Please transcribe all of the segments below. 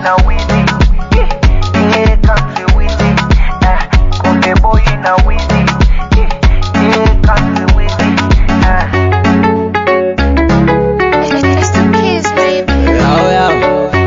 na wizi Here comes the wizi eh, Konde boy na wizi Here comes the wizi eh. It's the kids, baby. Oh, yeah.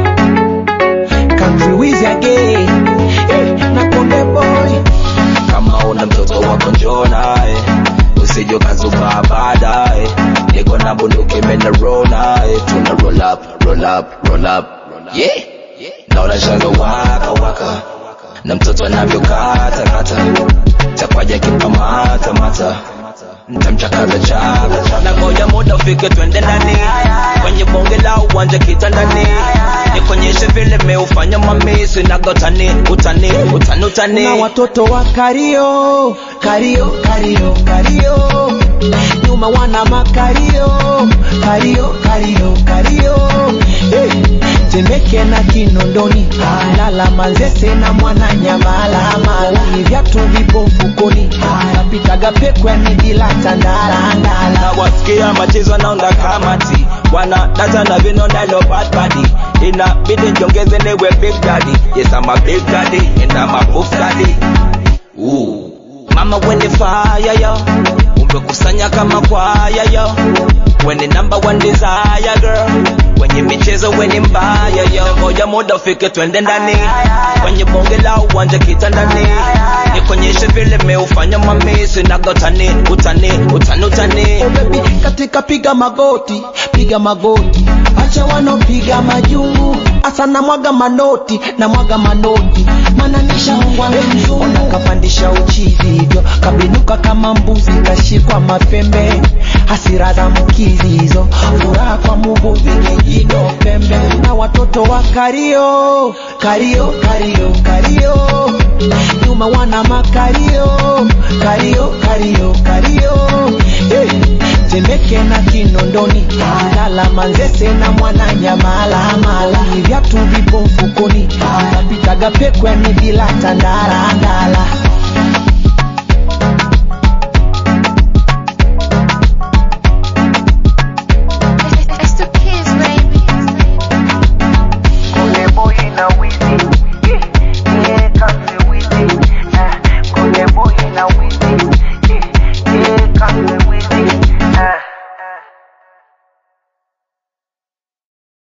Country Wiz again. Eh, na Konde Boy. Kama una mtoto wako njoo naye, usije ukazuka baadaye. Niko na bunduki mena roll naye, tuna roll up, roll up, roll up. Yeah. Naona shanga waka waka, na mtoto anavyokata kata, chakwaja kipamata mata mtamchakaza chaka chaka. na ngoja muda ufike twende ndani kwenye bonge la uwanja kitandani nikonyeshe vile meufanya mamisi naga utani utani utani utani na watoto wa kario kario kario kario nyuma wana makario kario kario kario hey. temeke na kinondoni lala manzese na mwana nyamala mala ni vyatu vipo mfukoni napitaga pekwe ni bila tandala ndala na wasikia machezo naunda kamati wana data na vino nalo bad body inabidi njongeze niwe big daddy yes I'm a big daddy and I'm a buff daddy Ooh. mama wende fire yo umekusanya kama kwaya yo wende number one desire girl kwenye michezo weni mbaya yo ngoja muda ufike twende ndani kwenye bonge la uwanja kitandani nikonyeshe vile meufanya mamisi naga utani utani utani utani Oh baby, katika piga magoti, piga magoti, acha wanopiga majungu, asa na mwaga manoti, na mwaga manoti, mana nishaongwa na mzungu. Ona kapandisha uchizi hivyo, kabinuka kama mbuzi, kashikwa mapembe, hasira za mkizi hizo, furaha kwa muvuvi, kijino pembe, na watoto wa kario, kario, kario, kario, nyuma wana makario, kario, kario, kario, hey. Temeke na Kinondoni, lala Manzese na mwana nyamala mala, ni vyatu vipo mfukoni, napitaga pekwe ni bila tandala ndala.